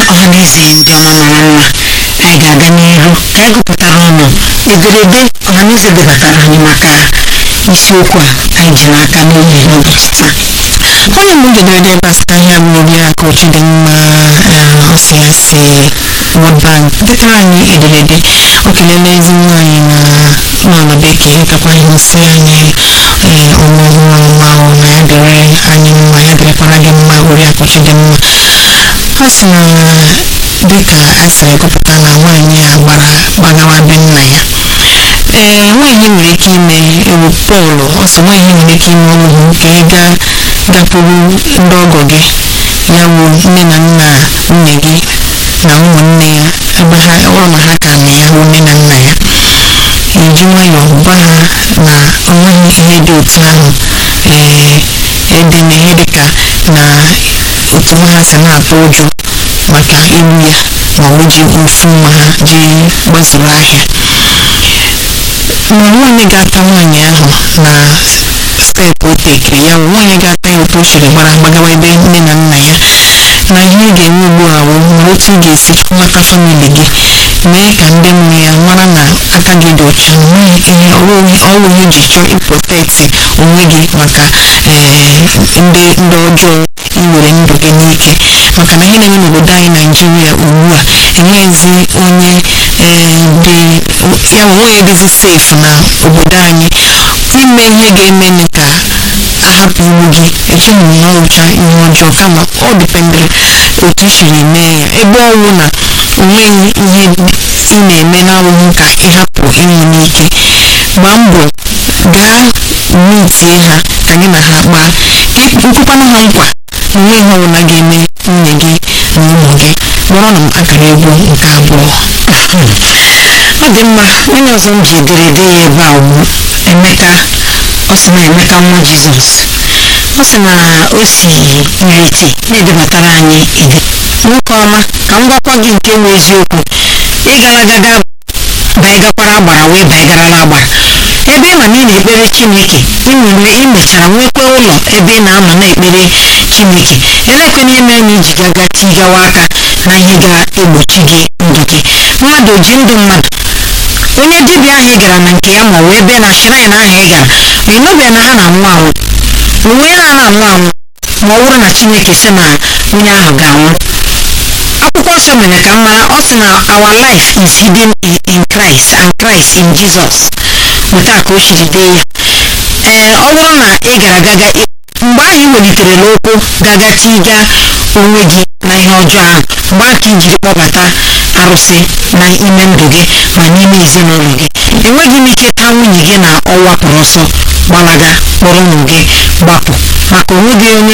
ọhaneze ndị ọma mara mma anyị ga-aga n'ihu ka anyị gụpụtara ọnụ ederede ọhaneze debatara anyị maka isiokwu a anyị ji n'aka n'oge n'ụbọchị taa onye mbụ ederede gbasara ahịa mmiri aka ochi dị mma ọsịasị World Bank detara anyị ederede o kelele ezi nwaanyị na n'ala bekee kakwa anyị nsị anyị ọmụ ọhụrụ nwa ahụ na ya dịrị anyị mma ya dịrịkwara gị mma oriakụ chi dị mma a sị na dịka a sịrị gụpụta na nwaanyị a gbara gbagawa be nna ya ee nwaanyị nwere ike ime ewu pọl ọ sị nwaanyị nwere ike ime ọnwụ ka ị gaa gakwuru ndị ọgọ gị ya bụ nne na nna nwunye gị na ụmụnne ya ebe ha ọrụ na ha ka na ya hụ nne na nna ya eji nwayọọ gwa ha na onweghị ihe dị otu ahụ ee ede na ihe dịka na otu nwa ha si na-atụ ụjọ maka igbu ya ma ọ bụ ji ofu nwa ha ji gbazuru ahịa ma nwaanyị ga-ata nwaanyị ahụ na steepụ o tekiri ya bụ nwaanyị ga-ata ya otu o siri gbara gbagawa ebe nne na nna ya na ihe ị ga-eme ugbu a bụ na otu ị ga-esi nwata famili gị mee ka ndị mụrụ ya mara na aka gị dị ọcha na nweghị ihe ọrụ ihe ji chọọ ịprotekti onwe gị maka ndị ndị ọjọọ iwere ndụ gị n'ike maka na ihe na-eme n'obodo anyị naijiria ugbu a enweghịzi onye dị ya bụ onye dịzi safe na obodo anyị ime ihe ga-eme ka ahapụ iwu gị echeghị m na ọrụcha ihe ọjọọ kama ọ dịpendịrị otu i siri mee ya ebe ọnwụ na onweghị ihe ị na-eme na-abụghị ka ịhapụ ịnwụ n'ike gbaa mbọ gaa mitie ha ka gị na ha kpaa nkwụkwana ha nkwa na onwe ihe ọbụla ga-eme nwunye gị na ụmụ gị kpọrọ na m akara egwu nke abụọ ọ dị mma onye ọzọ m ji ederede ya ebe a bụ emeka ọ sị na emeka nwa jizọs ọ sị na o si iriti na-edebatara anyị ide nwoke ọma ka m gwakwa gị nke nwe eziokwu ịgara gaga baigakwara agbara wee baigarala agbara ebe ịma na ị na-ekpere chineke ịnwere imechara nwekwa ụlọ ebe ị na-anọ na-ekpere chineke elekwana ihe mere na iji gaga tigawa aka na ihe ga-egbochi gị ndụ gị mmadụ ji ndụ mmadụ onye dibịa ahụ ị gara na nke ya ma ọ bụ ebe na shrine ahụ ị gara ịnụbeghị na ha na-anwụ anwụ onwe ha na-anwụ anwụ ma ọ bụrụ na chineke sị na onye ahụ ga-anwụ akwụkwọ nsọ mere ka m mara ọ sị na our life is hidden in Christ and Christ in Jesus otu a ka o siri dee ya ee ọ bụrụ na ị gara gaga mgbe ahụ ị weliterela ụkwụ gaga tiga onwe gị na ihe ọjọọ ahụ mgbe ahụ ka ijiri kpọbata arụsị na ime ndụ gị ma n'ime ezinụlọ gị enweghị m ike taa nwunye gị na ọ wapụrụ ọsọ gbalaga kpọrọ ụmụ gị gbapụ maka onweghị onye